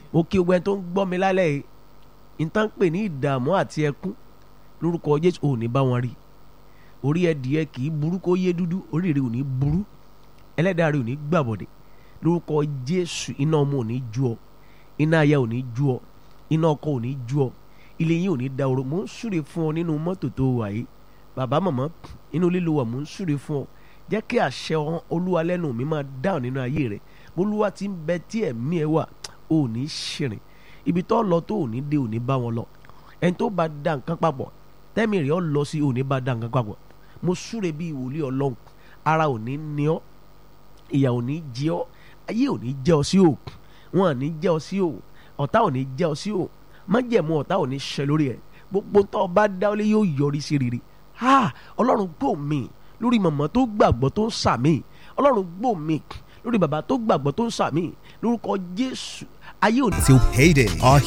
mo kí gbogbo ẹni tó ń gbọ́ mi lálẹ́ yìí ìtàn pè ní ìdààmú àti ẹkún lórúkọ jésù ò ní bá wọn rí orí ẹdìyẹ kì í burú kó yé dúdú orí rẹ ò ní burú ẹlẹ́dàá rẹ ò ní gbàbọ̀dẹ̀ lórúkọ jésù iná ọmọ ò ní ju ọ iná aya ò ní ju ọ iná ọkọ ò ní ju ọ ilé yín ò ní da oró mò ń súre fún ọ nínú mọ́tò tó wà yìí bàbá màmá inú lílo wà mò ń súre fún ọ jẹ́ kí àṣẹ olúwa lẹ́nu mi máa dáhùn nínú ayé rẹ olúwa ti ń bẹ tí ẹ̀mí ẹ wà ò ní ṣìrìn ibi tó lọ tó ò ní dé ò ní bá wọn lọ ẹni tó bá da nǹkan papọ̀ tẹ́mi rẹ̀ ọ lọ sí ò ní bá da nǹkan papọ̀ mo súre bí ìwòlíì ọlọ́run ara ò ní ní ọ ìyà ò ní jẹ ọ ayé ò ní jẹ ọ sí o wọn ò ní jẹ ọ sí o ọ̀tá ò ní jẹ ọ sí o májẹ̀mú ọ̀tá ò ní ṣẹ lórí ẹ̀ gbogbo tó bá dáwọ́lé yóò yọrí sí rere ha ọlọ́run gbọ́ mi lórí màmá tó gbàgbọ́ tó ń sàmì ọlọ́run gbọ́ mi lórí bàbá tó gbàgbọ́ tó ń sàmì lórúkọ jésù ayé ò ní. till payday. Our